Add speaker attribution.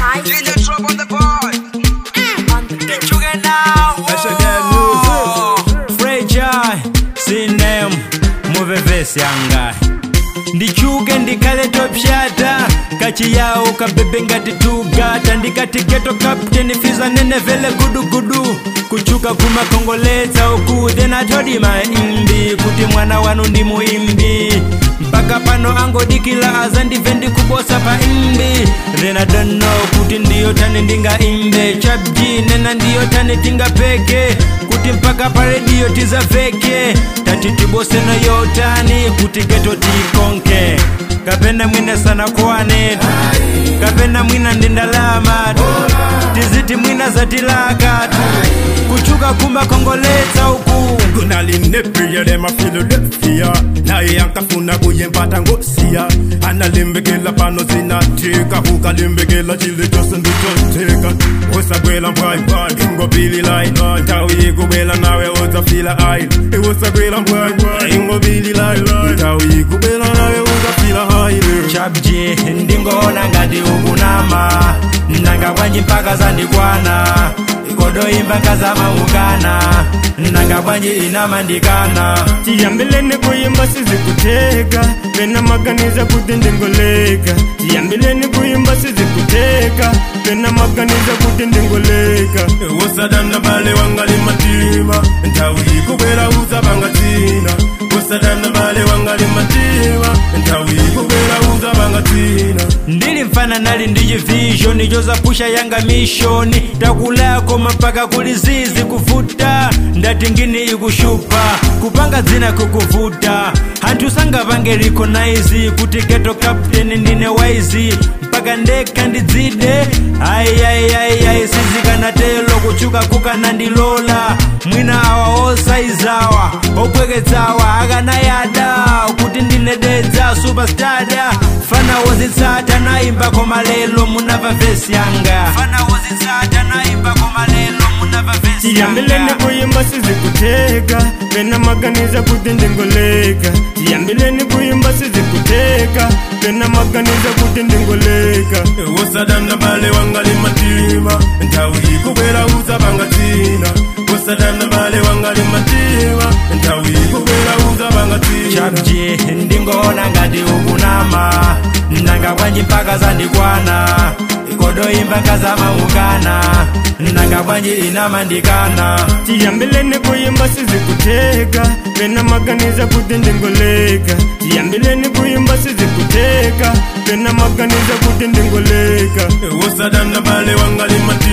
Speaker 1: DJ drop on the board.
Speaker 2: Chuge now. Fragile, sinem, muve vesi yangai ndichuke ndikhale topshata kachiyawo kabebe ngati tugata ndikati geto captain fiza nene vele gudugudu kuchuka kumakongoletsa uku then atodi maimbi kuti mwana wanu ndi muimbi mpaka pano angodikila aza ndive ndikubosa pa imbi then I don't know kuti ndiyo tani ndingaimbe chabji nena ndiyo tani tingapeke kuti mpaka pa redio tizaveke tati tiboseno yotani kuti geto tikonke kapena mwina sana kwane kapena mwina ndi ndalama tiziti mwina zatilakatu kuchuka kumakongoletsa uku
Speaker 3: kunalinepia dema filadelfia naye yankafuna kuyempata ngosiya analimbikila pano zinatika ukalimbikila chili chose ndichoteka usagwela mbwaimbwai ingopililai ntawuyikubela nawe uzafila ail iwusagwela mbwaimbwai ingopililai ntawuyikubela nawe uzafila haile
Speaker 2: chabji ndingoona ngati ukunama nanga bwanji mpaka zandikwana ikodoimba nkazamaukana nanga bwanji inamandikana
Speaker 4: tiyambileni kuyimba sizikuteka pena maganiza kuti ndingoleka tiyambileni kuyimba sizikuteka pena maganiza kuti ndingoleka
Speaker 3: usadanda bale wangali matima ntawuyikubela uzabangatina usadanda bale wangali matima ntawuyikubela uzabangatina
Speaker 2: ndili mfana nali ndi chivision chozapusha yanga mishoni takulako mapaka kuli zizi kuvuta ndati ngini ikushupa kupanga dzina kukuvuta anthu sangapange recognize kuti geto captain ndine waizi mpaka ndekha ndidzide ayiayiayiayi sizikanatelo kuchuka kukanandilola mwina awa osaizawa opweketsawa akanayada kuti ndinededza superstada fana wozitsata naimba koma lelo munava vesi yanga fana wozitsata naimba koma lelo munava vesi
Speaker 4: tiyambileni
Speaker 2: yanga
Speaker 4: kuyimba sizikuteka pena maganiza kuti ndingoleka tiyambileni kuyimba sizikuteka pena maganiza kuti ndingoleka
Speaker 3: usadanda bale wangali matima ntawuyikubela uzabangatina usadanda bale wangali matima ntawuyikubela uzabangatina
Speaker 2: chabji ndingoona ngati ukunama nanga bwanji mpaka zandikwana ikodoimba nkazamaukana nanga bwanji inamandikana
Speaker 4: tiyambileni kuyimba sizikuteka pena maganiza kuti ndingoleka tiyambileni kuyimba sizikuteka pena maganiza kuti ndingoleka
Speaker 3: usadanda bale wangali matima